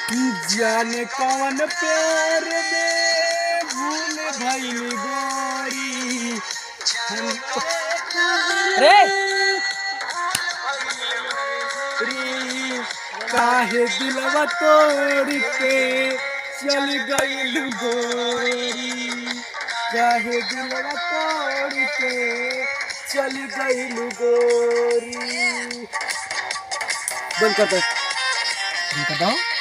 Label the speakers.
Speaker 1: जाने कौन प्यार में भूल भइल गोरी हमको
Speaker 2: रे
Speaker 1: री, काहे दिलवा तोड़ के चल गइल गोरी काहे दिलवा तोड़ के चल गइल गोरी बंद कर दे
Speaker 2: इनका दो